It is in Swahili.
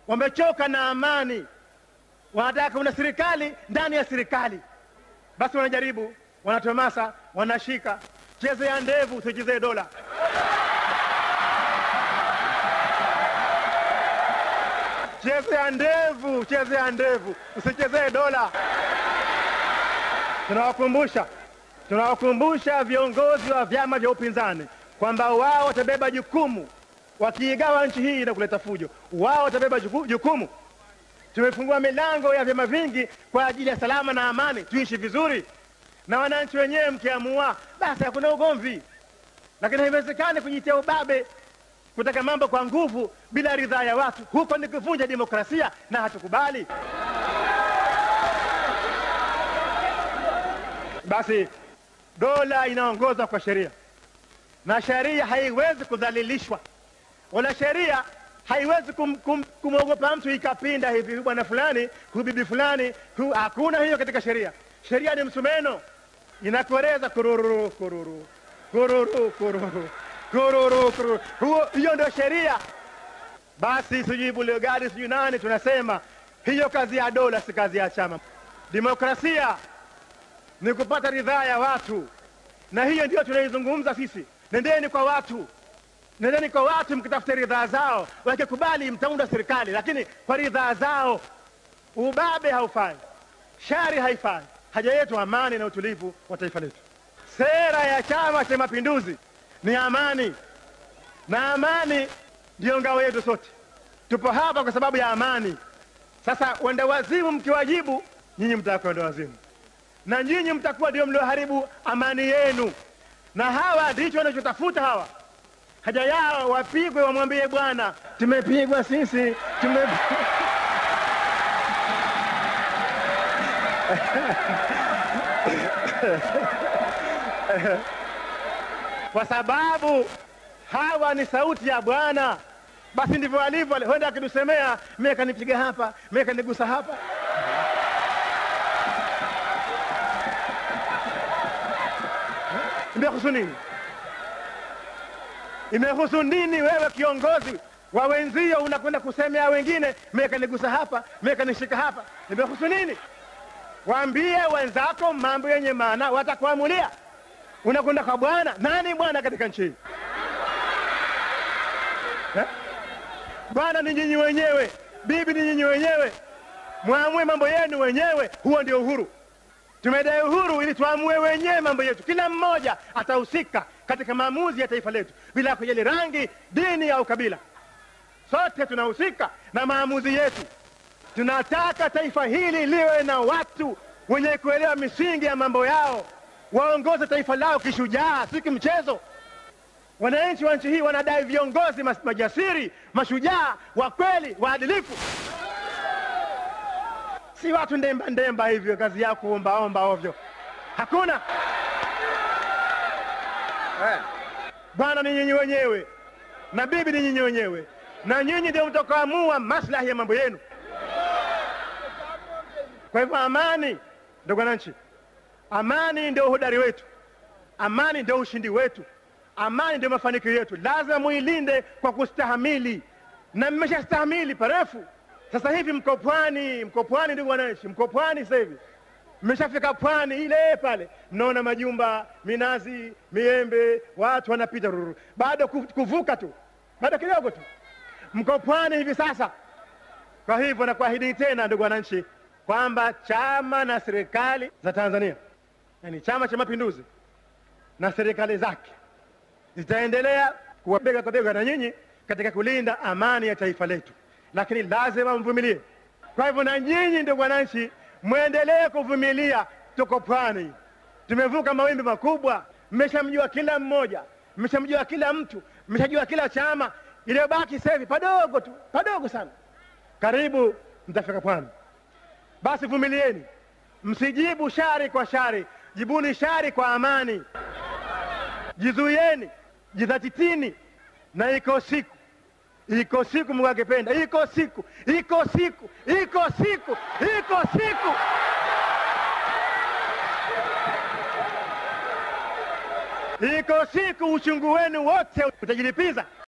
wamechoka na amani, wanataka una serikali ndani ya serikali. Basi wanajaribu, wanatomasa, wanashika. Cheze ya ndevu, usichezee dola. Cheze ya ndevu, cheze ya ndevu, usichezee dola. Tunawakumbusha, tunawakumbusha viongozi wa vyama vya upinzani kwamba wao watabeba jukumu, wakiigawa nchi hii na kuleta fujo, wao watabeba juku- jukumu. Tumefungua milango ya vyama vingi kwa ajili ya salama na amani, tuishi vizuri na wananchi wenyewe. Mkiamua basi hakuna ugomvi, lakini haiwezekani kujitia ubabe, kutaka mambo kwa nguvu bila ridhaa ya watu. Huko ni kuvunja demokrasia na hatukubali. Basi dola inaongozwa kwa sheria na sheria haiwezi kudhalilishwa, wala sheria haiwezi kum, kum, kumwogopa mtu ikapinda hivi, huyu bwana fulani, huyu bibi fulani, hu, hakuna hiyo katika sheria. Sheria ni msumeno, inakoreza kururu kururu kururu kururu kururu kururu, huo hiyo ndio sheria. Basi sijui Bulegari sijui nani, tunasema hiyo kazi ya dola, si kazi ya chama. Demokrasia ni kupata ridhaa ya watu, na hiyo ndio tunaizungumza sisi. Nendeni kwa watu, nendeni kwa watu mkitafute ridhaa zao. Wakikubali mtaunda serikali, lakini kwa ridhaa zao. Ubabe haufai, shari haifai. Haja yetu amani na utulivu wa taifa letu. Sera ya Chama cha Mapinduzi ni amani, na amani ndiyo ngao yetu sote. Tupo hapa kwa sababu ya amani. Sasa wenda wazimu mkiwajibu, nyinyi mtakuwa wenda wazimu na nyinyi mtakuwa ndio mlioharibu amani yenu, na hawa ndicho wanachotafuta hawa. Haja yao wapigwe, wamwambie Bwana, tumepigwa sisi, tume kwa sababu hawa ni sauti ya Bwana. Basi ndivyo alivyo, huenda akitusemea, mimi kanipiga hapa, mimi kanigusa hapa Imehusu nini? Imehusu nini wewe kiongozi wa wenzio unakwenda kusemea wengine, mimi kanigusa hapa, mimi kanishika hapa? Imehusu nini? Waambie wenzako mambo yenye maana, watakuamulia. Unakwenda kwa Bwana. Nani Bwana katika nchi hii eh? Bwana ni nyinyi wenyewe, bibi ni nyinyi wenyewe, mwamue mambo yenu wenyewe. Huo ndio uhuru. Tumedai uhuru ili tuamue wenyewe mambo yetu. Kila mmoja atahusika katika maamuzi ya taifa letu bila kujali rangi, dini au kabila. Sote tunahusika na maamuzi yetu. Tunataka taifa hili liwe na watu wenye kuelewa misingi ya mambo yao, waongoze taifa lao kishujaa, si kimchezo. Wananchi wa nchi hii wanadai viongozi mas- majasiri, mashujaa, wa kweli, waadilifu si watu ndemba ndemba hivyo, kazi yao kuombaomba ovyo. Hakuna eh. Bwana ni nyinyi wenyewe na bibi ni nyinyi wenyewe, na nyinyi ndio mtakaamua maslahi ya mambo yenu. Kwa hivyo, amani, ndugu wananchi, amani ndio uhodari wetu, amani ndio ushindi wetu, amani ndio mafanikio yetu. Lazima muilinde kwa kustahamili, na mmeshastahamili parefu. Sasa hivi mko pwani, mko pwani ndugu wananchi, mko pwani sasa hivi, mmeshafika pwani ile pale, mnaona majumba, minazi, miembe, watu wanapita ruru, bado ku- kuvuka tu, bado kidogo tu, mko pwani hivi sasa. Kwa hivyo nakuahidi tena ndugu wananchi kwamba chama na serikali za Tanzania, yani Chama cha Mapinduzi na serikali zake zitaendelea kuwa bega kwa bega na nyinyi katika kulinda amani ya taifa letu, lakini lazima mvumilie. Kwa hivyo na nyinyi ndugu wananchi, mwendelee kuvumilia. Tuko pwani, tumevuka mawimbi makubwa, mmeshamjua kila mmoja, mmeshamjua kila mtu, mmeshajua kila chama. Iliyobaki sasa hivi padogo tu, padogo sana, karibu mtafika pwani. Basi vumilieni, msijibu shari kwa shari, jibuni shari kwa amani. Jizuieni, jidhatitini, na iko siku, iko siku Mungu akipenda, iko siku, iko siku, iko siku, iko siku, iko siku, uchungu wenu wote utajilipiza.